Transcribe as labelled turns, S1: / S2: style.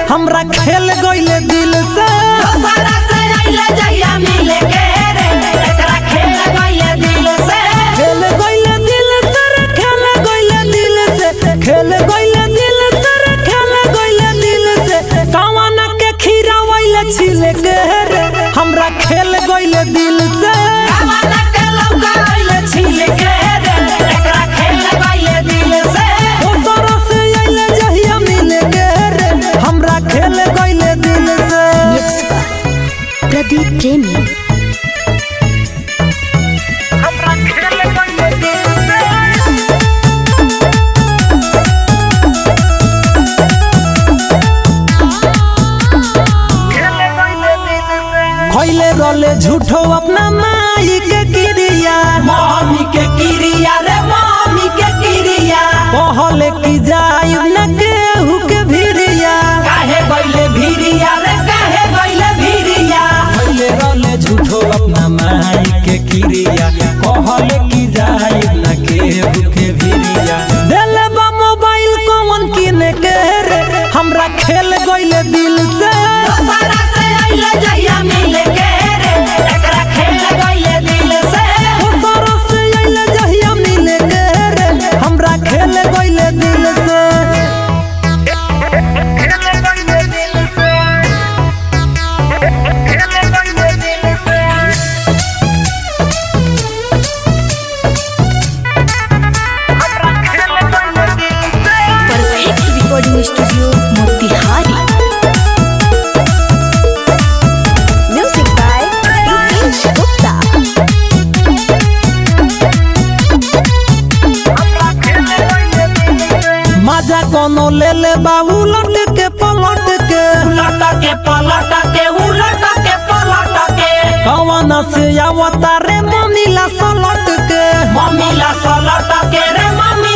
S1: हमरा खेल गइले दिल से
S2: दोसरा से आइले जहिया मिले के रे एकरा खेल गइले दिल से
S1: खेल गइले दिल से रे, खेल गइले दिल से खेल गइले दिल से रे, खेल गइले दिल से कावन के खीरावैले छिले के रे हमरा खेल गइले दिल से
S2: कावना के लौका आइले छिले के रे एकरा खेल गइले दिल से
S1: दोसरा से आइले जहिया मिले के रे हमरा खेल गइले दिल से
S3: मिक्स बाय प्रदीप प्रेमी
S1: हमरा खेल गइले दिल से खैले रले झूठो अपना माई के क्रिया
S2: मम्मी के किरिया रे मम्मी के किरिया
S1: कहले की जाय न केहू के भिरिया
S2: काहे गइले भिरिया रे काहे गइले भिरिया
S1: खैले रले झूठो अपना माई के क्रिया कहले की जाय न केहू के भिरिया देले बा मोबाइल कौन किने के रे हमरा खेल गइले दिल से
S2: दोसरा से आइले जहिया मिले के रे एकरा खेल गइले दिल से
S1: दोसरा से आइले जहिया मिले के रे हमरा खेल गइले दिल से
S3: perfect recording studio Motihari music by Rupesh Gupta
S1: मजा कोनो ले ले बाबू लट के पलट के
S2: उलट के पलट के उलट के पलट के
S1: कवन से आवता रे मनीला सलट के
S2: मम्मी ला सलट के रे मम्मी